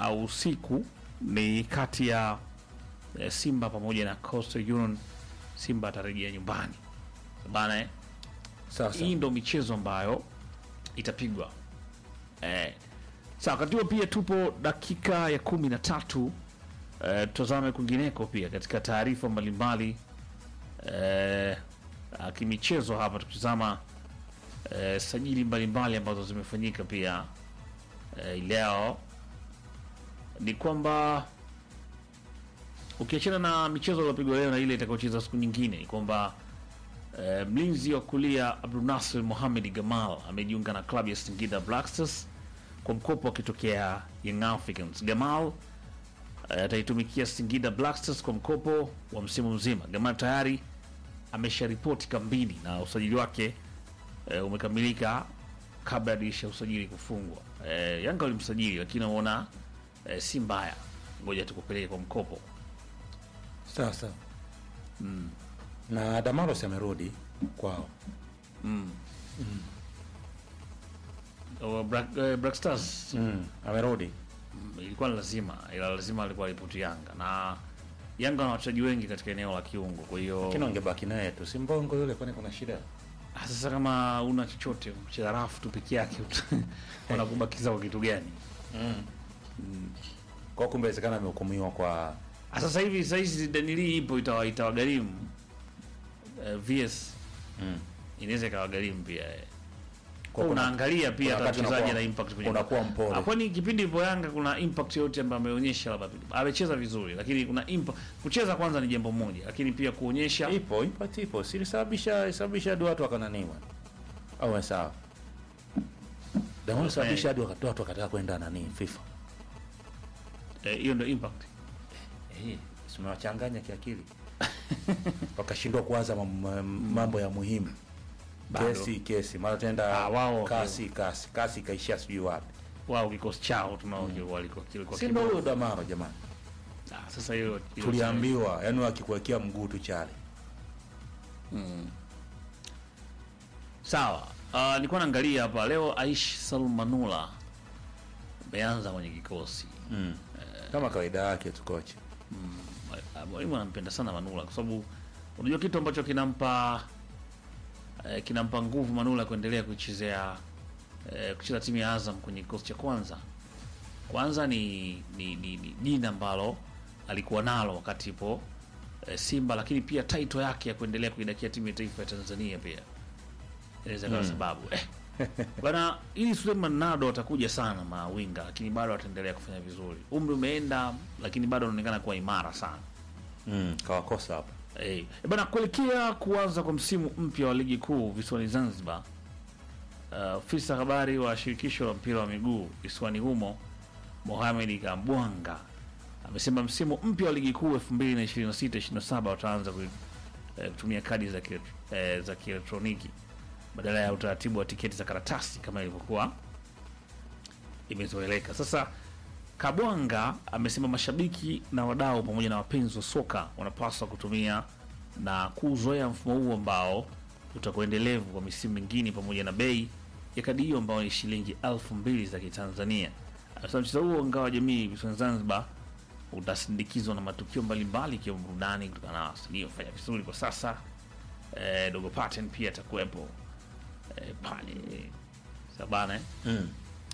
au usiku ni kati ya eh, Simba pamoja na Coastal Union. Simba atarejea nyumbani bana eh? Sasa Hii ndo michezo ambayo itapigwa eh. Sawa, wakati huo pia tupo dakika ya kumi na tatu. Eh, tutazame kwingineko pia katika taarifa mbalimbali eh, ah, kimichezo hapa tukitazama eh, sajili mbalimbali ambazo zimefanyika pia eh, leo ni kwamba ukiachana na michezo iliyopigwa leo na ile itakayocheza siku nyingine ni kwamba eh, mlinzi wa kulia Abdulnasir Mohamed Gamal amejiunga na klabu ya Singida Black Stars kwa mkopo akitokea Young Africans. Gamal eh, ataitumikia Singida Black Stars kwa mkopo wa msimu mzima. Gamal tayari amesharipoti kambini na usajili wake eh, umekamilika kabla ya dirisha ya usajili kufungwa. Eh, Yanga walimsajili lakini waona eh, si mbaya, ngoja tukupeleke kwa mkopo. sasa na Damaros amerudi kwao. Oh, Black, eh, Black Stars Mm, amerudi mm, ilikuwa ni lazima, ila lazima alikuwa ripoti Yanga na Yanga wana wachezaji wengi katika eneo la kiungo, kwa hiyo lakini wangebaki naye tu, si mbongo yule, kwani kuna shida? Ah, sasa kama una chochote mcheza rafu tu peke yake wanakubakiza kwa kitu gani? Kwa kumbe inawezekana amehukumiwa kwa Ah, Sasa hivi sasa hizi danili ipo itawa itawagharimu eh, VS mm. inaweza ikawagharimu pia eh. Kwa Kwa kuna- unaangalia pia kuna hata wakati mchezaji unakuwa- ana impact kwenye unakuwa mpole. Ah, kwani kipindi ipo Yanga kuna impact yote ambayo ameonyesha, labda amecheza vizuri, lakini kuna impact. Kucheza kwanza ni jambo moja, lakini pia kuonyesha ipo impact ipo, silisababisha sababisha hadi watu wakananiwa au sawa, Damaros sababisha hadi wakatoa watu wakataka kwenda nani FIFA. eh, hiyo ndio impact. Eh, simewachanganya kiakili wakashindwa kuanza mam- mambo ya muhimu Bado. kesi kesi, mara tenda Ah, wao- kasi kasi kasi ikaishia sijui wapi, Wao kikosi chao tunao walikuwa kilikuwa si ndo kibovu. huyo Damaro jamani, Ah, sasa hiyo hiyo- tuliambiwa yani wakikuwekea mguu tu chale. Sawa. Uh, nilikuwa naangalia hapa leo Aish Salmanula ameanza kwenye kikosi. Mm. Kama kawaida yake tu kocha. Ah, Mwalimu anampenda sana Manula kwa sababu unajua kitu ambacho kinampa eh, kinampa nguvu Manula kuendelea kuichezea eh, kucheza timu ya Azam kwenye kikosi cha kwanza. Kwanza ni ni ni ni jina ambalo alikuwa nalo wakati ipo eh, Simba, lakini pia title yake ya kuendelea kuidakia timu ya taifa ya Tanzania pia inaweza kuwa sababu eh. Bwana, ili Suleiman Nado atakuja sana mawinga, lakini bado ataendelea kufanya vizuri. Umri umeenda, lakini bado anaonekana kuwa imara sana. Mm, kawakosa hapa. Eh, eh, bana kuelekea kuanza kwa msimu mpya wa ligi kuu visiwani Zanzibar. uh, Ofisa habari wa shirikisho la mpira wa miguu visiwani humo Mohamed Kambwanga amesema msimu mpya wa ligi kuu 2026-27 wataanza ku- eh, kutumia kadi za ki- eh, za kielektroniki badala ya utaratibu wa tiketi za karatasi kama ilivyokuwa imezoeleka. Sasa Kabwanga amesema mashabiki na wadau pamoja na wapenzi wa soka wanapaswa kutumia na kuuzoea mfumo huu ambao utakuwa endelevu kwa misimu mingine, pamoja na bei ya kadi hiyo ambayo ni shilingi elfu mbili za Kitanzania. Anasema mchezo huo ngao wa jamii visiwani Zanzibar utasindikizwa na matukio mbalimbali ikiwemo burudani kutokana na wasanii wafanya vizuri kwa sasa. Eh, Dogo Paten pia atakuwepo eh, pale sabana eh. Mm.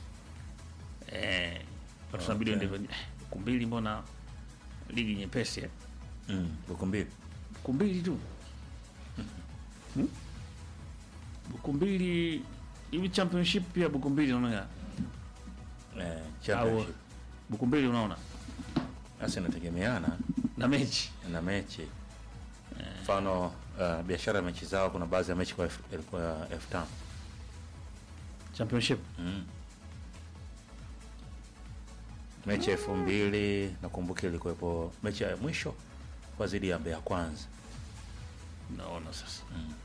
Eh, watu tunabidi Okay. waende eh, buku mbili, mbona ligi nyepesi eh? Mm. Buku mbili. buku mbili tu Hmm? buku mbili hivi championship pia buku mbili unaona Eh, au championship. buku mbili unaona Sasa inategemeana na mechi na mechi. Mfano uh, biashara ya mechi zao kuna baadhi ya mechi kwa elfu- ilikuwa elfu tano. championship Mm. Mechi elfu mbili nakumbuka ilikuwepo mechi ya mwisho kwa zidi ya Mbeya Kwanza. naona sasa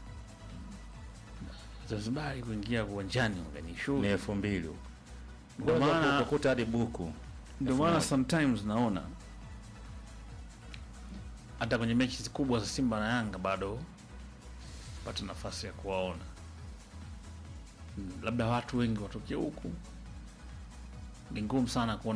Zanzibari kuingia uwanjani Ni waganishu elfu mbili huko. Ndio Unaweza maana- kukuta hadi buku. ndio elfu maana moja. sometimes naona hata kwenye mechi kubwa za Simba na Yanga bado pata nafasi ya kuwaona Mm, labda watu wengi watokea huku, ni ngumu sana kuona